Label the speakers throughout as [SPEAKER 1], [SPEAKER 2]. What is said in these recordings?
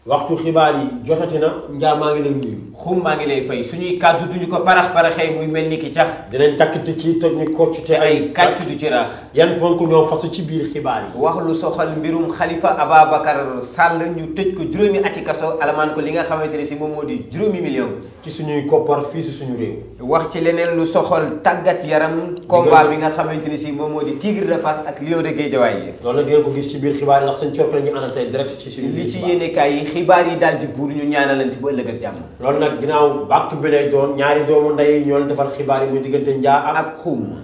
[SPEAKER 1] waxtu xibaar yi jotati na Ndiaye maa ngi lay nuyu.
[SPEAKER 2] xum maa ngi lay fay suñuy kàddu duñu ko parax paraxee muy mel ni ki cax
[SPEAKER 1] dinañ takk tikki toj ni kocc te ay.
[SPEAKER 2] kàcc du ci rax
[SPEAKER 1] yan ponk ñoo fasu ci biir xibaar yi.
[SPEAKER 2] wax lu soxal mbirum Khalifa Ababacar Sall ñu tëj ko juróomi ati kaso alamaan ko li nga xamante ne si moom moo di juróomi million
[SPEAKER 1] ci suñuy koppar fii si suñu réew.
[SPEAKER 2] wax ci leneen lu soxal tàggat yaram combat bi nga xamante ne si moom moo di Tigre de Fass ak Lion de Guédiawaye
[SPEAKER 1] loolu nag ngeen ko gis ci biir xibaar yi ndax seen cork la ñuy àndal tey direct ci suñu biir
[SPEAKER 2] li ci
[SPEAKER 1] xibaar.
[SPEAKER 2] yéenekaay yi xibaar yi daal di buur ñu ñaanalante ba ëllëg ak jàmm
[SPEAKER 1] loolu nag ginnaaw bàkk bi lay doon ñaari doomu ndey yi ñoo leen defal xibaar yi muy diggante Ndiaye ak.
[SPEAKER 2] ak xum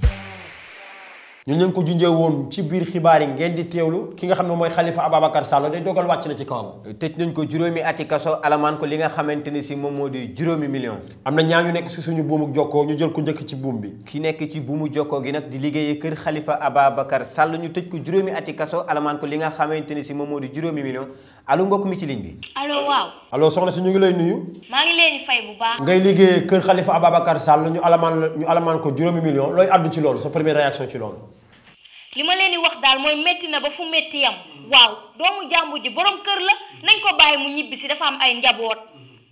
[SPEAKER 1] ñu leen ko junjee woon ci biir xibaar yi ngeen di teewlu ki nga xam ne mooy Khalifa Ababacar Sall day dogal wàcc na ci kawam.
[SPEAKER 2] tëj nañ ko juróomi ati kaso alamaan ko li nga xamante ne si moom moo di juróomi million
[SPEAKER 1] am na ñaa ñu nekk si suñu buumuk jokkoo ñu jël ku njëkk ci buum bi.
[SPEAKER 2] ki nekk ci buumu jokkoo gi nag di liggéeyee kër Khalifa Ababacar Sall ñu tëj ko juróomi ati kaso alamaan ko li nga xamante ne si moom moo di juróomi million allo mbokk mi ci ligne bi
[SPEAKER 3] allo waaw
[SPEAKER 1] allo soxna si ñu ngi lay nuyu.
[SPEAKER 3] maa ngi leen di fay bu baax
[SPEAKER 1] ngay liggéeyee kër Khalifa Ababacar Sall ñu alamaan la ñu alamaan ko juróomi million looy àddu ci loolu sa première réaction ci loolu.
[SPEAKER 3] li ma leen di wax daal mooy métti na ba fu métti yam waaw doomu jàmbur ji borom kër la nañ ko bàyyi mu ñibbi si dafa am ay njaboot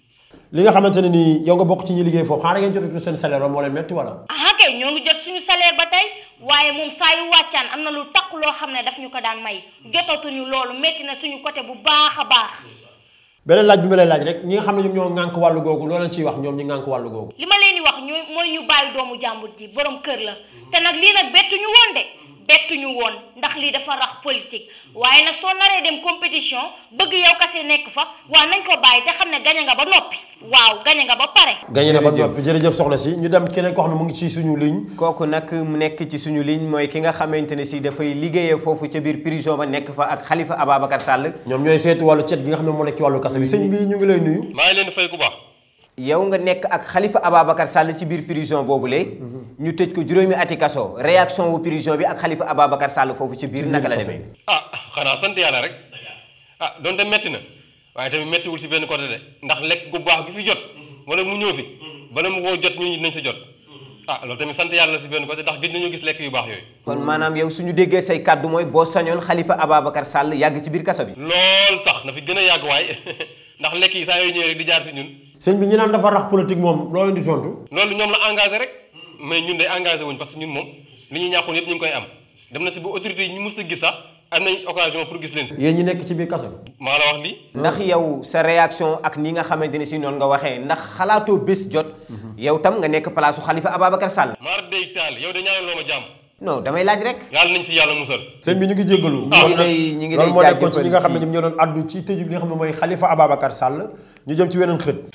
[SPEAKER 1] li nga xamante ne nii yow nga bokk ci ñi liggéey foofu xanaa ngeen jotatu seen salaire ba moo leen metti wala.
[SPEAKER 3] aha kay ñoo ngi jot suñu salaire ba tey waaye moom saa yu wàccaan am na lu takk loo xam ne daf ñu ko daan may jotatuñu loolu métti na suñu côté bu baax a baax
[SPEAKER 1] beneen laaj bi ma lay laaj rek ñi nga xam ne ñoom ñoo ŋànk wàllu googu loo leen ciy wax ñoom ñi ŋànk wàllu googu.
[SPEAKER 3] li ma leen di wax ñu mooy ñu bàyyi doomu jàmbur ji borom kër la te nag lii nag bettuñu woon de bettuñu woon ndax lii dafa rax politique waaye nag soo naree dem compétition bëgg yow kase nekk fa waaw nañ ko bàyyi te xam ne gañe nga ba noppi waaw gañe nga ba pare
[SPEAKER 1] gañe na ba
[SPEAKER 2] Jërëjëf.
[SPEAKER 1] noppi jërëjëf soxna si ñu dem keneen koo xam ne mu ngi ci suñu ligne.
[SPEAKER 2] kooku nag mu nekk ci suñu ligne mooy ki nga xamante ne si dafay liggéeyee foofu ca biir prison ba nekk fa ak Khalifa Ababacar Sall
[SPEAKER 1] ñoom ñooy seetu wàllu cet gi nga xam ne moo nekk ci wàllu kasa bi sëñ bi ñu ngi lay nuyu.
[SPEAKER 4] maa ngi leen di fay ku baax
[SPEAKER 2] yow nga nekk ak Khalifa Ababacar Sall ci biir prison boobule ñu tëj ko juróomi ati kaso réaction wu prison bi ak Khalifa Ababacar Sall foofu ci biir
[SPEAKER 1] biir
[SPEAKER 2] naka la
[SPEAKER 1] kaso
[SPEAKER 2] demee
[SPEAKER 4] ah xanaa sant yàlla rek ah donte metti na waaye tamit mettiwul si benn côté de ndax lekk gu baax gi fi jot wala mu ñëw fi bala mu koo jot ñun ñi dinañ sa jot ah loolu tamit sant yàlla si benn côté ndax gis nañu gis lekk yu baax yooyu
[SPEAKER 2] kon maanaam yow suñu déggee say kàddu mooy boo sañoon Khalifa Ababacar Sall yàgg ci biir kaso bi
[SPEAKER 4] lool sax na fi gën a yàgg waaye ndax lekk yi saa yooyu ñëwee rek di jaar si ñun
[SPEAKER 1] sëñ bi ñu naan dafa rax politique moom loo leen di tontu.
[SPEAKER 4] loolu ñoom la engagé rek mais ñun day engagé wuñ parce que ñun moom li ñuy ñàkkoon yëpp ñu ngi koy am dem na si ba autorité yi ñu mus a gis sax am nañ occasion pour gis leen si
[SPEAKER 1] yéen ñi nekk ci biir kaso bi.
[SPEAKER 4] maa la wax lii
[SPEAKER 2] ndax yow sa réaction ak ni nga xamante ne si noonu nga waxee ndax xalaatoo bés jot yow tam nga nekk place su Khalifa Ababacar Sall
[SPEAKER 4] maar day taal yow de ñaanal loo ma jàmm
[SPEAKER 2] non damay laaj rek
[SPEAKER 4] yàlla nañ si yàlla musal
[SPEAKER 1] sëñ bi ñu ngi jéggalu.
[SPEAKER 2] ñu ngi lay ñu ngi lay
[SPEAKER 1] loolu moo nekkoon ci
[SPEAKER 2] jaajëfal
[SPEAKER 1] ñi nga xam ne
[SPEAKER 2] ci-
[SPEAKER 1] ñoom ñoo doon addu ci tëju bi nga xam ne mooy Khalifa Ababacar Sall ñu jëm ci weneen xët.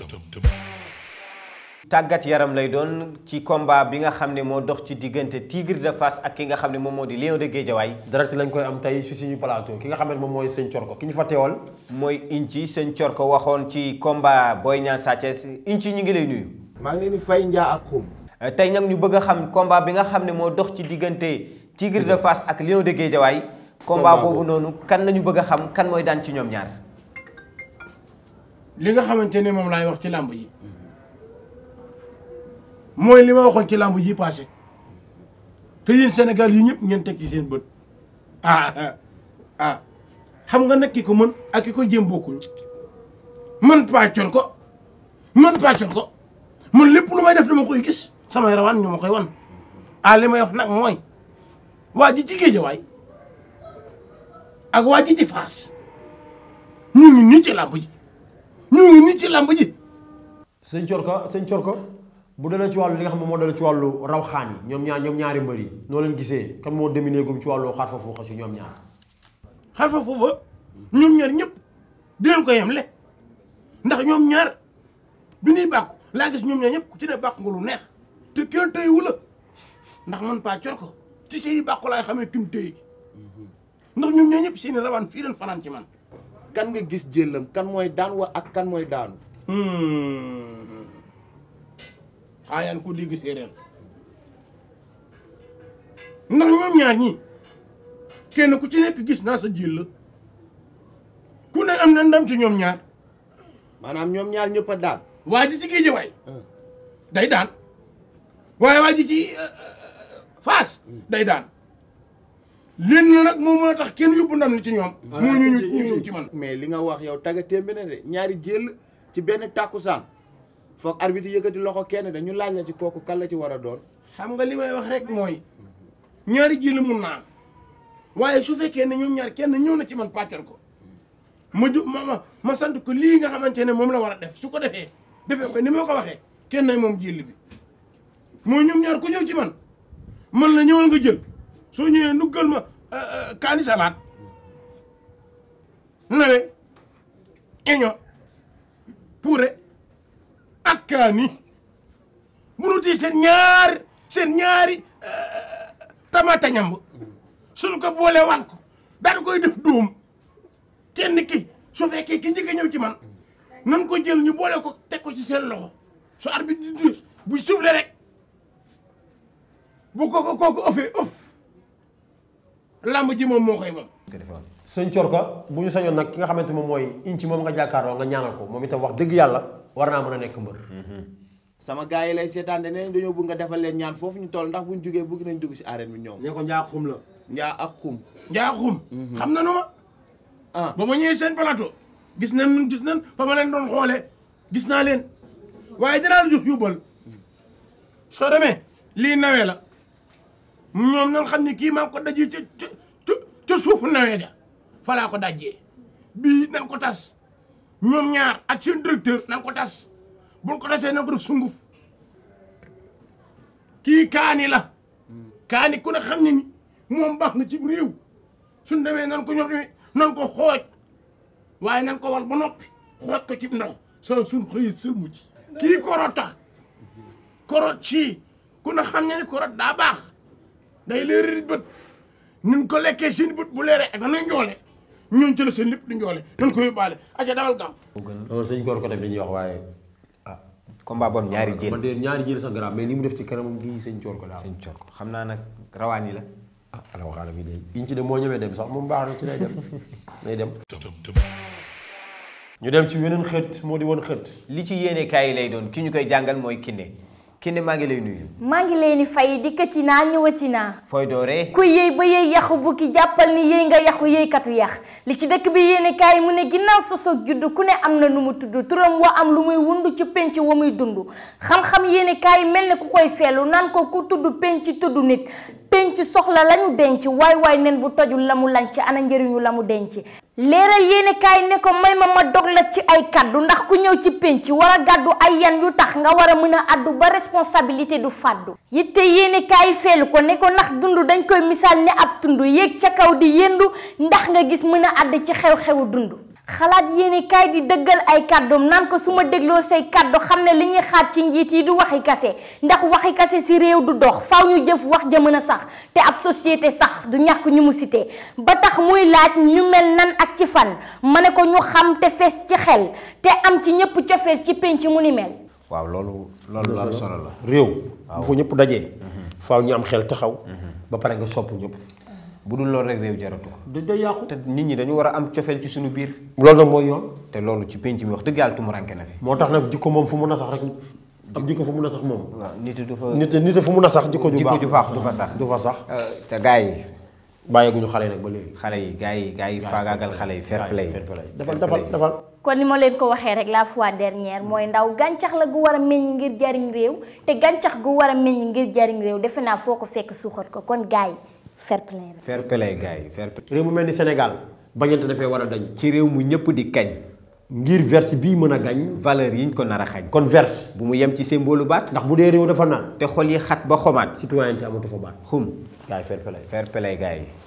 [SPEAKER 2] tàggat yaram lay doon ci combat bi nga xam ne moo dox ci diggante Tigre de Fass ak ki nga xam ne moom moo di Lion de Guédiawaye
[SPEAKER 1] direct lañ koy am tey fi suñu plateau ki nga xam ne moom mooy sëñ Corko ki ñu fa teewal.
[SPEAKER 2] mooy Inci sëñ Cor ko waxoon ci combat Boy Niang Sa Thiès Inci ñu ngi lay nuyu
[SPEAKER 5] maa ngi leen di fay njaa ak xum
[SPEAKER 2] tey nag ñu bëgg a xam combat bi nga xam ne moo dox ci diggante Tigre de Fass ak Lion de Guédiawaye combat
[SPEAKER 5] Combat
[SPEAKER 2] boobu noonu kan la ñu bëgg a xam kan mooy daan ci ñoom ñaar
[SPEAKER 6] li nga xamante ne moom laay wax ci làmb ji mooy li ma waxoon ci làmb ji passé te yéen Sénégal yi ñëpp ngeen teg ci seen bët ah ah ah xam nga nag ki ko mën ak ki ko jéem bokkuñ man pàccol ko man pàccol ko man lépp lu may def dama koy gis samay rawaan ñu ma koy wan ah li may wax nag mooy waa ji ci Géejawaay ak waa ji ci Faas ñu ngi nii ci làmb ji ñu ngi nii ci làmb ji
[SPEAKER 1] sëñ Corko sëñ Corko bu dalee ci wàllu li nga xam ne moo dalee ci wàllu raw xaan yi ñoom ñaar ñoom ñaari mbër yi noo leen gisee kan moo dominé gum ci wàllu xaar fa fuuxa si ñoom ñaar.
[SPEAKER 6] xarfa foofa ñoom ñaar ñëpp dinañ ko yemle ndax ñoom ñaar bi ñuy bàkku laa gis ñoom ñaar ñëpp ku ci ne bàkku nga lu neex te kenn téyewu la ndax man paa cor ko ci seen i bàkku laay xamee kim téye ndax ñoom ñaar ñëpp seen i rawaan fii leen fanaan ci man
[SPEAKER 5] kan nga gis jëlam kan mooy daan wa ak kan mooy daanu
[SPEAKER 6] xaayaan ko dégg séeréer ndax ñoom ñaar ñi kenn ku ci nekk gis naa sa jël la ku ne am na ndam ci ñoom ñaar
[SPEAKER 5] maanaam ñoom ñaar ñëpp a daan
[SPEAKER 6] waa ji ci Géejawaay day daan waaye waa ji ci Faas day daan leen na nag moo mën a tax kenn yóbbu ndam li ci ñoom moo ñu ñu ñu ñëw ci man
[SPEAKER 5] mais li nga wax yow tagga témbe ne de ñaari jël ci benn tàkkusaan foog arbitre yëkkati loxo kenn de ñu laaj la ci kooku kan la ci war a doon
[SPEAKER 6] xam nga li may wax rek mooy ñaari jël mun naa am waaye su fekkee ne ñoom ñaar kenn ñëw na ci man pàccal ko ma ju ma ma ma sant ko lii nga xamante ne moom la war a def su ko defee defee ko ni ma ko waxee kenn nay moom jël bi mooy ñoom ñaar ku ñëw ci man man la ñëwal nga jël soo ñëwee nuggal ma kaani salaat nawe eño puure ak kaani munuti seen ñaar seen ñaari tamata ñamb suñ ko boole waat ko daal koy def dóom kenn ki su fekkee ki njëkk a ñëw ci man nan ko jël ñu boole ko teg ko ci seen loxo su arbitre di dir buy soufflé rek bu ko ko kooku ëffee ëpp lamb ji moom moo koy moom
[SPEAKER 1] sëñ Corka bu ñu sañoon nag ki nga xamante moom mooy inci moom nga jàkkaarloo nga ñaanal ko moom itam wax dëgg yàlla war naa mën a nekk mbër
[SPEAKER 5] sama gars yi lay seetaan de ne dañoo bëgg nga defal leen ñaan foofu ñu toll ndax buñ jógee bëgg nañ dugg si arène bi ñoom
[SPEAKER 1] ne ko njaa xum la
[SPEAKER 5] njaa ak xum
[SPEAKER 6] njaaxum xam na nu ma
[SPEAKER 5] ah
[SPEAKER 6] ba ma ñëwee seen plateau gis nañ gis nañ fa ma leen doon xoolee gis naa leen waaye dinaa la jox yóbbal soo demee lii nawee la ñoom nan xam ne kii maa ngi ko dajee ca ca ca ca suufu nawee ga fa laa ko dajjee bii nan ko tas ñoom ñaar ak seen directeur nan ko tas buñ ko tasee nan ko def sunguf kii kaani la kaani ku ne xam ne ni moom baax na ci réew suñ demee nan ko ñoom tamit nan ko xooj waaye nan ko wal ba noppi xooj ko ci ndox sa suñ xëyee sëlmu ci kii korot tax korot ci ku ne xam ne ni korot daa baax day leeri bët nun ko lekkee seen bët bu leeree ak nanuy njoole ñoon ci la seen lépp di njoole nan ko yóbbaale aca dawal gaaw
[SPEAKER 1] loolu sëñ Corka tamit dañuy wax waaye ah
[SPEAKER 2] combat boobu ñaari jël
[SPEAKER 1] man de ñaari jël sax grave mais li mu def ci kanamam gii sëñ Corka daal
[SPEAKER 2] sëñ Corka xam naa nag rawaan yi la
[SPEAKER 1] ah ala waxaana bi de inci de moo ñëwee dem sax moom baax na ci lay dem day dem ñu dem ci weneen xët moo di woon xët
[SPEAKER 2] li ci yéene kaay yi lay doon ki ñu koy jàngal mooy Kinde Kinde maa ngi lay nuyu
[SPEAKER 3] maa ngi leen di fay dikkati naa ñëwati naa
[SPEAKER 2] fooy dooree
[SPEAKER 3] ku yëy ba yëy yaxu bukki jàppal ni yëy nga yaxu yëykatu yax li ci dëkk bi yéene kaay mu ne ginnaaw sosoog judd ku ne am na nu mu tudd turam wa am lu muy wund ci penc wa muy dund xam-xam yéene kaay mel ne ku koy feelu naan ko ku tudd penc tudd nit penc soxla lañu denc waay waay nen bu tojul la mu lañ ci ana njëriñu la mu denc leeral yéene kaay ne ko may ma ma dog la ci ay kaddu ndax ku ñëw ci penc war a gàddu ay yan yu tax nga war a mën a addu ba responsabilité du fàddu yitte yéene kaay feelu ko ne ko ndax dund dañ koy misaal ne ab tund yéeg ca kaw di yendu ndax nga gis mën a àdd ci xew-xewu dund xalaat yéene kaay di dëggal ay kàddoom naan ko su ma dégloo say kàddu xam ne li ñuy xaar ci njiit yi du waxi kase ndax waxi kase si réew du dox faw ñu jëf wax ja mën a sax te ab société sax du ñàkk ñu mu cité ba tax muy laaj ñu mel nan ak ci fan ma ne ko ñu xam te fees ci xel te am ci ñëpp cofeel ci penc mu ni mel
[SPEAKER 2] waaw loolu loolu lu am solo la
[SPEAKER 1] réew bu fa ñëpp dajee faaw ñu am xel taxaw ba pare nga sopp ñëpp
[SPEAKER 2] bu dul loolu rek réew jaratu ko
[SPEAKER 1] da day yàqu
[SPEAKER 2] te nit ñi dañu war a am cofeel ci suñu biir
[SPEAKER 1] loolu nag mooy yoon
[SPEAKER 2] te loolu ci penc mi wax dëgg yàlla tumuranke na fi
[SPEAKER 1] moo tax nag jikko moom fu mun a sax rek ab jikko fu mun a sax moom
[SPEAKER 2] waaw nit du fa
[SPEAKER 1] nit nit fu mun a sax jikko ju
[SPEAKER 2] jikko
[SPEAKER 1] baax
[SPEAKER 2] ju baax du fa sax
[SPEAKER 1] du fa sax
[SPEAKER 2] te gars yi
[SPEAKER 1] bàyyeeguñu xale yi nag ba léegi
[SPEAKER 2] xale yi gars yi gars yi faagaagal xale yi fair play
[SPEAKER 1] fair play defal defal defal
[SPEAKER 3] kon ni ma leen ko waxee rek la fois dernière mooy ndaw gàncax la gu war a meññ ngir jariñ réew te gàncax gu war a meññ ngir jariñ réew defe naa foo ko fekk suuxat ko kon gars yi fair play la
[SPEAKER 2] fair play gars yi fair play
[SPEAKER 1] réew mu mel ni Sénégal bañante dafay war a dañ
[SPEAKER 2] ci réew mu ñëpp di kañ
[SPEAKER 1] ngir verte bii mën a gañ
[SPEAKER 2] valeur yiñ ko nar a xañ
[SPEAKER 1] kon verte
[SPEAKER 2] bu mu yem ci symbole baat
[SPEAKER 1] ndax bu dee réew dafa naan
[SPEAKER 2] te xol yi xat ba xomaat
[SPEAKER 1] citoyenneté amatu fa baat
[SPEAKER 2] xum
[SPEAKER 1] gars yi fair play
[SPEAKER 2] fair play gars yi